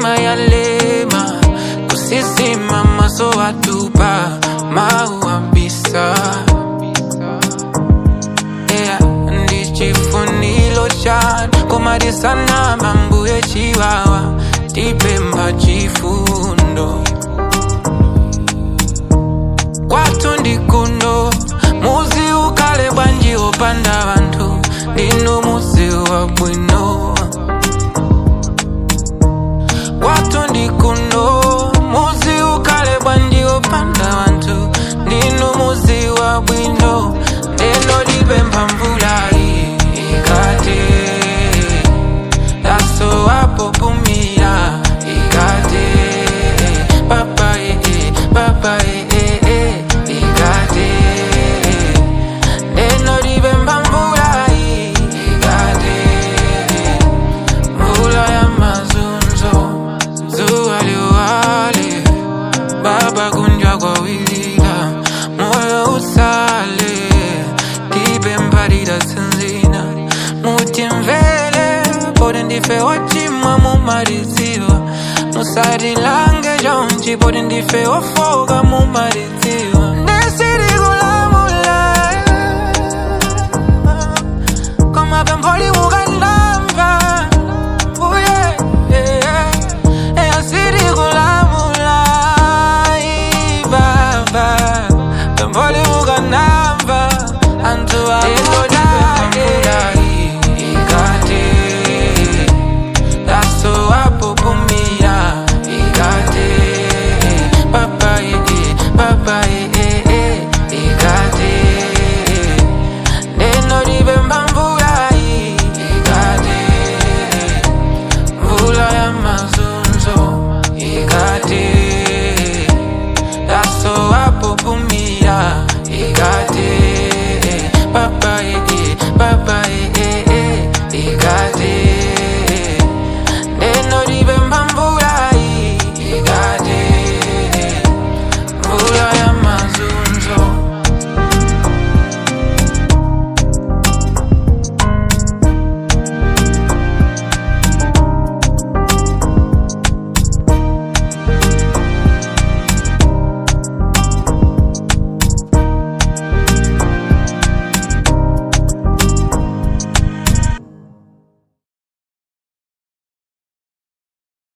mitima yalema kusisima maso watupa mauambisa yeah, ndichifunilo chanu komadisana mambuye chiwawa tipemba chifundo kwatu ndikuno muzi ukale bwanji opanda bantu ndinu muzi wa bwino kwatu ndikuno muzi ukale bwanji opanda bantu ndinu muzi wa bwino ndeno dipemba mvula ikate yaso apopumira ikate papa ee papa ee ikate ndeno dipemba mvula ikate mvula ya mazunzo zuwa liwale baba kunjwa kwa wilila moyo usale dipemba lidasinzina mutimvele pode ndife wachimwa mumaliziwa musatilange jonji pode ndife wafoka mumaliziwa ndesirikulamula komapempholi muka